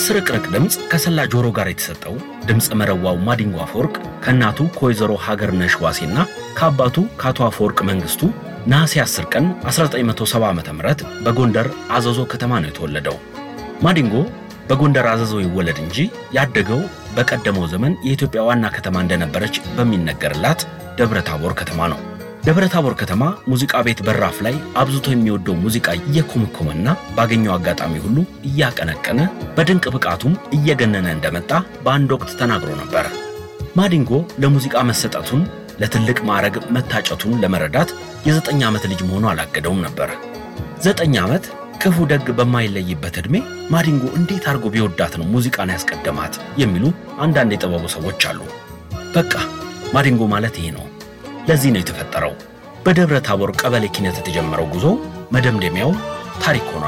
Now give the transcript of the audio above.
በስርቅርቅ ድምፅ ከሰላ ጆሮ ጋር የተሰጠው ድምፀ መረዋው ማዲንጎ አፈወርቅ ከእናቱ ከወይዘሮ ሀገርነሽ ዋሴና ከአባቱ ከአቶ አፈወርቅ መንግስቱ ነሐሴ 10 ቀን 1970 ዓ.ም በጎንደር አዘዞ ከተማ ነው የተወለደው። ማዲንጎ በጎንደር አዘዞ ይወለድ እንጂ ያደገው በቀደመው ዘመን የኢትዮጵያ ዋና ከተማ እንደነበረች በሚነገርላት ደብረ ታቦር ከተማ ነው። ደብረ ታቦር ከተማ ሙዚቃ ቤት በራፍ ላይ አብዝቶ የሚወደው ሙዚቃ እየኮመኮመና ባገኘው አጋጣሚ ሁሉ እያቀነቀነ በድንቅ ብቃቱም እየገነነ እንደመጣ በአንድ ወቅት ተናግሮ ነበር። ማዲንጎ ለሙዚቃ መሰጠቱን ለትልቅ ማዕረግ መታጨቱን ለመረዳት የዘጠኝ ዓመት ልጅ መሆኑ አላገደውም ነበር። ዘጠኝ ዓመት ክፉ ደግ በማይለይበት ዕድሜ ማዲንጎ እንዴት አድርጎ ቢወዳት ነው ሙዚቃን ያስቀደማት የሚሉ አንዳንድ የጥበቡ ሰዎች አሉ። በቃ ማዲንጎ ማለት ይሄ ነው። ለዚህ ነው የተፈጠረው። በደብረ ታቦር ቀበሌ ኪነት የተጀመረው ጉዞ መደምደሚያው ታሪክ ሆኗል።